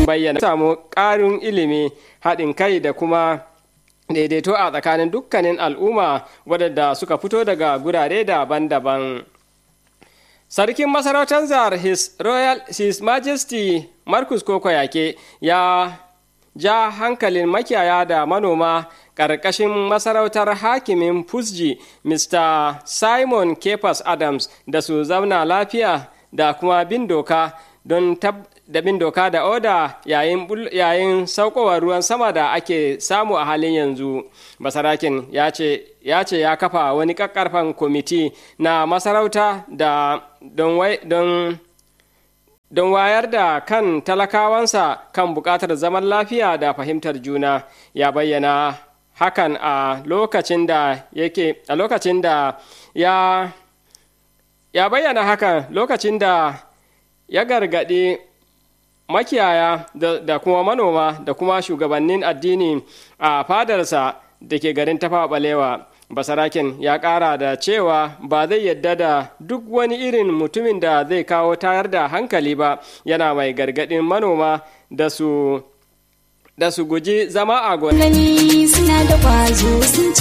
bayyana samu ƙarin ilimi haɗin kai da kuma daidaito a tsakanin dukkanin al'umma wadanda suka fito daga gurare daban-daban sarkin masarautar zar his royal his majesty marcus koko yake ya ja hankalin makiyaya da manoma ƙarƙashin masarautar hakimin fusji mr simon kepas adams da su zauna lafiya da kuma bin doka don da bin doka da oda yayin, yayin saukowar ruwan sama da ake samu a halin yanzu basarakin ya ce ya ce ya kafa wani kakkarfan kwamiti na masarauta da don, don, don wayar da kan talakawansa kan buƙatar zaman lafiya da fahimtar juna ya bayyana hakan a lokacin da yake a lokacin da ya ya bayyana hakan lokacin da ya gargaɗi makiyaya da, da kuma manoma da kuma shugabannin addini a fadarsa da ke garin tafa balewa basarakin ya ƙara da cewa ba zai yadda da duk wani irin mutumin da zai kawo tayar da hankali ba yana mai gargaɗin manoma da su da su guji zama a gani suna da kwazo sun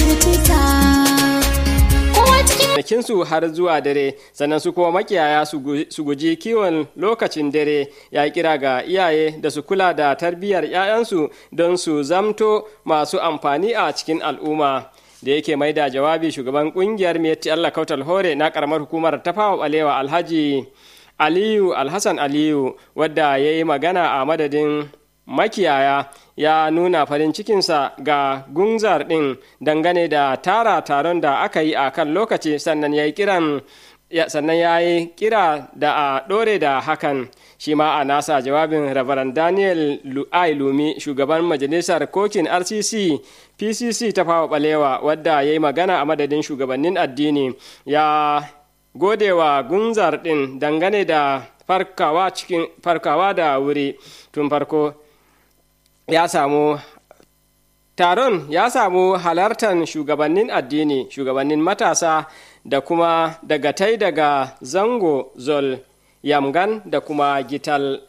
cikin su har zuwa dare sannan su kuma makiyaya su guji kiwon lokacin dare ya kira ga iyaye da su kula da tarbiyyar 'ya'yansu don su zamto masu amfani a cikin al'umma da yake mai da jawabi shugaban kungiyar meti allah kautal hore na karamar hukumar tafawa balewa alhaji aliyu alhassan aliyu wadda ya yi magana a madadin makiyaya ya nuna farin cikinsa ga gunzar ɗin dangane da tara taron da aka yi a kan lokaci sannan ya yi kiran sannan ya yi kira da a ɗore da hakan shi ma a nasa jawabin rabaran daniel ai lumi shugaban majalisar kokin rcc pcc ta fawa balewa wadda ya yi magana a madadin shugabannin addini ya godewa gunzar ɗin dangane da farkawa cikin farkawa da wuri tun farko ya samu taron ya samu halartar shugabannin addini shugabannin matasa da kuma dagatai daga zango zol yamgan da kuma gital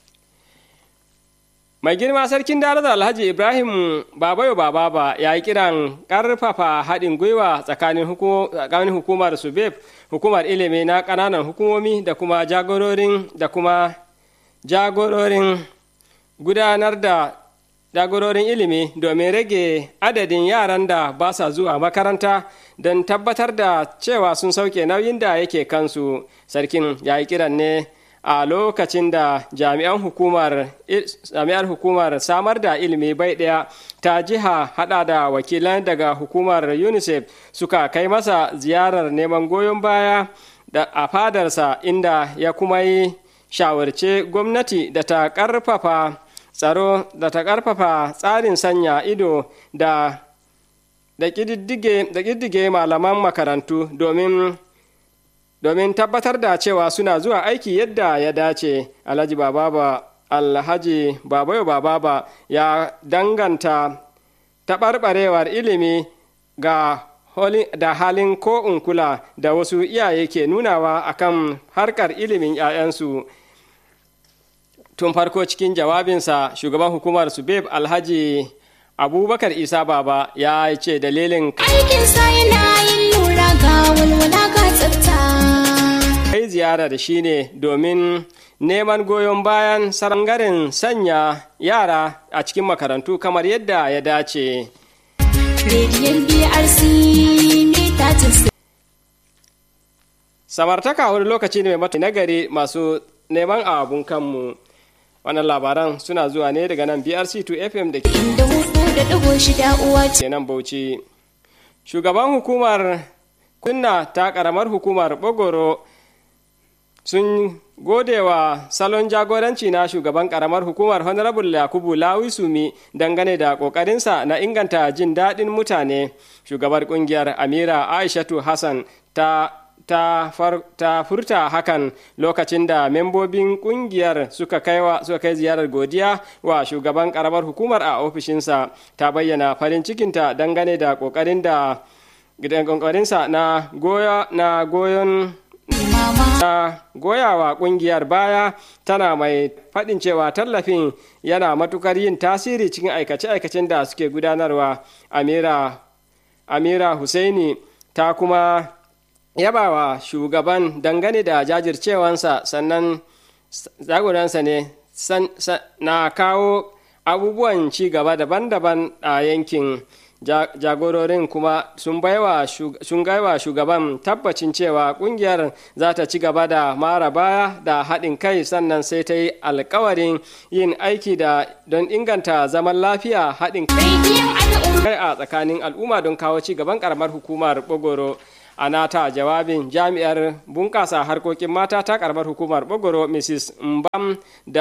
mai girma sarkin darar alhaji ibrahim babayo bababa ya yi kiran karfafa haɗin gwiwa tsakanin hukumar subeb hukumar ilimi na ƙananan hukumomi da kuma jagororin da kuma jagororin gudanar da jagororin ilimi domin rage adadin yaran da ba sa zuwa makaranta don tabbatar da cewa sun sauke nauyin da yake kansu sarkin ya yi kiran ne a lokacin da jami'an hukumar jami'ar hukumar samar da ilimi bai ɗaya ta jiha hada da wakilan daga hukumar unicef suka kai masa ziyarar neman goyon baya da a fadarsa inda ya kuma yi shawarce gwamnati da ta ƙarfafa tsaro da ta ƙarfafa tsarin sanya ido da da ƙididdige malaman makarantu domin domin tabbatar da cewa suna zuwa aiki yadda ya dace alhaji bababa alhaji babayo bababa ya danganta taɓarɓarewar ilimi ga da halin ko unkula da wasu iyaye ke nunawa akan harkar ilimin 'ya'yansu tun farko cikin jawabinsa shugaban hukumar subeb alhaji abubakar isa baba ya ce dalilin aikinsa yana yin lura ga walwala ga tsafta kai ziyarar shine domin neman goyon bayan sarangaren sanya yara a cikin makarantu kamar yadda ya dace rediyon brc mita samartaka wani lokaci ne mai mata nagari masu neman abun kanmu wannan labaran suna zuwa ne daga nan brc2 fm da ke da hudu da digo shida uwa ce nan bauchi shugaban hukumar kunna ta karamar hukumar bogoro sun gode wa salon jagoranci na shugaban karamar hukumar honorable yakubu lawisumi dangane da kokarinsa na inganta jin daɗin mutane shugabar kungiyar amira aishatu hassan ta ta, far, ta furta hakan lokacin da membobin kungiyar suka kai, suka kai ziyarar godiya wa shugaban karamar hukumar a ofishinsa ta bayyana farin cikinta dangane da kokarin da kokarinsa na goya na goyon ta goyawa kungiyar baya tana mai faɗin cewa tallafin yana matukar yin tasiri cikin aikace-aikacen da suke gudanarwa amira amira husaini ta kuma yabawa shugaban dangane da jajircewansa sannan jagoransa ne na kawo abubuwan ci gaba daban-daban a yankin jagororin kuma sun gaiwa shugaban tabbacin cewa kungiyar za ta ci gaba da mara baya da haɗin kai sannan sai ta yi alkawarin yin aiki da don inganta zaman lafiya haɗin kai a tsakanin al'umma don kawo ci gaban karamar hukumar bogoro a nata jawabin jami'ar bunƙasa harkokin mata ta karamar hukumar bogoro mrs mbam da